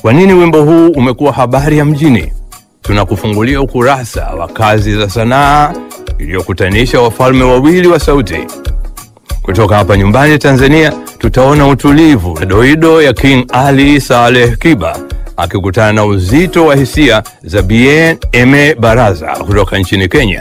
Kwa nini wimbo huu umekuwa habari ya mjini? Tunakufungulia ukurasa wa kazi za sanaa iliyokutanisha wafalme wawili wa sauti. Kutoka hapa nyumbani Tanzania, tutaona utulivu na doido ya King Ali Saleh Kiba akikutana na uzito wa hisia za Bien Aime Baraza kutoka nchini Kenya.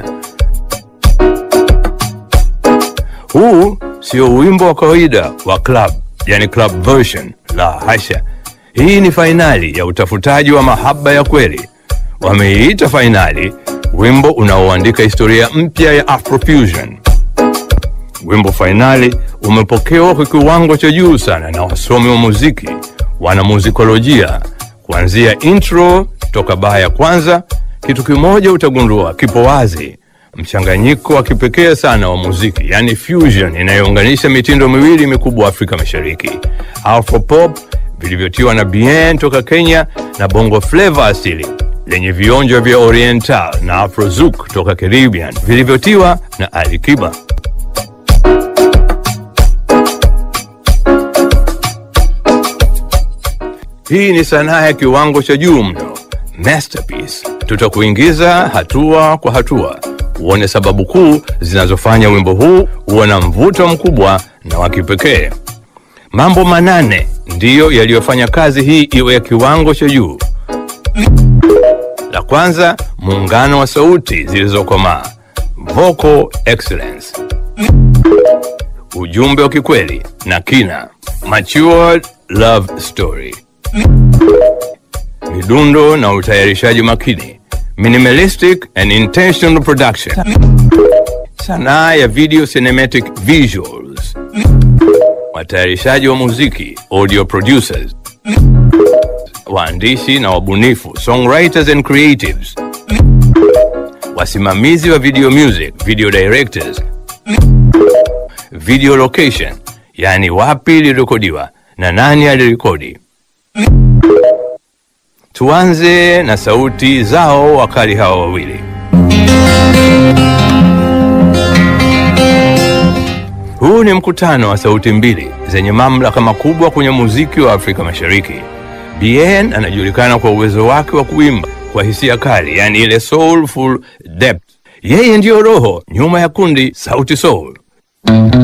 Huu sio wimbo wa kawaida wa club, yani club version, la hasha. Hii ni fainali ya utafutaji wa mahaba ya kweli. Wameiita fainali wimbo unaoandika historia mpya ya Afrofusion. Wimbo fainali umepokewa kwa kiwango cha juu sana na wasomi wa muziki, wanamuzikolojia, kuanzia intro toka baa ya kwanza. Kitu kimoja utagundua kipo wazi, mchanganyiko wa kipekee sana wa muziki, yani fusion inayounganisha mitindo miwili mikubwa Afrika Mashariki, afropop vilivyotiwa na bien toka Kenya na bongo flava asili lenye vionjo vya oriental na afrozouk toka Caribbean vilivyotiwa na Ali Kiba. Hii ni sanaa ya kiwango cha juu mno, masterpiece. Tutakuingiza hatua kwa hatua uone sababu kuu zinazofanya wimbo huu uwe na mvuto mkubwa na wa kipekee. Mambo manane ndiyo yaliyofanya kazi hii iwe ya kiwango cha juu. La kwanza, muungano wa sauti zilizokomaa, vocal excellence, ujumbe wa kikweli na kina, matured love story, midundo na utayarishaji makini, minimalistic and intentional production, sanaa ya video cinematic visuals, watayarishaji wa muziki audio producers, waandishi na wabunifu songwriters and creatives, wasimamizi wa video music video directors, video location, yani wapi ilirekodiwa na nani alirekodi. Tuanze na sauti zao wakali hawa wawili. Huu ni mkutano wa sauti mbili zenye mamlaka makubwa kwenye muziki wa Afrika Mashariki. Bien anajulikana kwa uwezo wake wa kuimba kwa hisia kali, yani ile soulful depth. Yeye ndiyo roho nyuma ya kundi Sauti Soul.